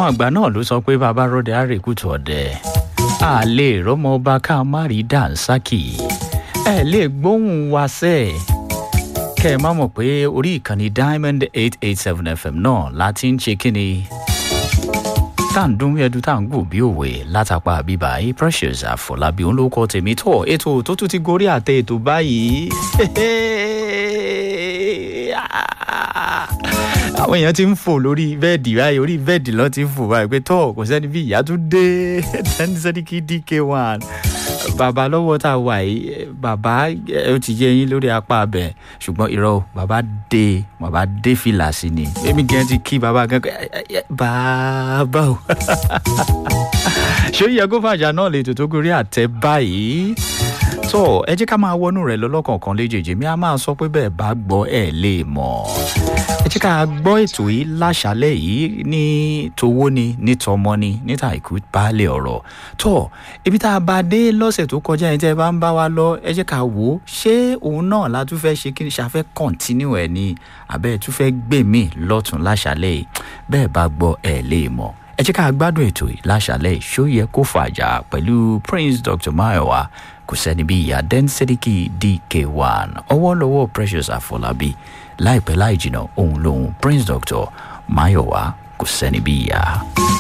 àwọn àgbà náà ló sọ pé bàbá rọdẹ àrèkùtù ọdẹ a lè rọmọ ọba ká má rí dànsákì ẹ lè gbóhùn wá sẹ́ẹ̀ kẹ́ ẹ má mọ̀ pé orí ìkànnì diamond eight eight seven fm náà láti ń ṣe kíni tá à ń dún ẹdun tá à ń gùn bí òwe látàpá bíbá yìí precious àfọlábí òun ló kọ tèmi tọ ètò tó tún ti gorí àtẹ ètò báyìí àwọn èèyàn ti ń fò lórí bẹẹdì báyìí orí bẹẹdì lọ ti ń fò báyìí pé tọ kò sẹni bí ìyá tún dé tẹni sẹni kí dk one bàbá lọ́wọ́ tá a wà yìí bàbá ẹ ó ti yẹ yín lórí apá abẹ ṣùgbọ́n irọ́ o bàbá dé bàbá dé fìlà sí ni èmi gan ti kí bàbá gan bàbá o ṣé ó yẹ kó fàjà náà lè tètè gorí àtẹ báyìí tó ẹ jẹ́ ká máa wọnú rẹ̀ lọ́lọ́kọ̀ọ̀kan léjèèjì mi a máa sọ pé bẹ́ẹ̀ bá gbọ́ ẹ̀ lè mọ̀ ẹ jẹ́ ká gbọ́ ètò yìí láṣálẹ̀ yìí ní towó ni ní tọmọ ni níta ìkú baálé ọ̀rọ̀ tó ibi tá a bá dé lọ́sẹ̀ tó kọjá yẹn tẹ́ ẹ bá ń bá wa lọ ẹ jẹ́ ká wò ó ṣé òun náà la tún fẹ́ ṣe kí ni ṣàfẹ́ kọ́ntínú ẹ̀ ni àbẹ́ ẹ tún fẹ́ gbè mí lọ́tún láṣálẹ̀ yìí bẹ́ẹ̀ bá gbọ́ ẹ̀ lè mọ̀ ẹ jẹ́ ká gbádùn ètò yìí láṣálẹ̀ yìí ṣó yẹ kó fàjà pẹ̀lú prince dr mayowa kò sẹ́ni bí ìyá densediki dk1 ọwọ́ lọ́wọ́ precious àfọlábí láìpẹ́ láì jìnnà òun lòun prince doctor mayowa kò sẹ́ni bí ìyá.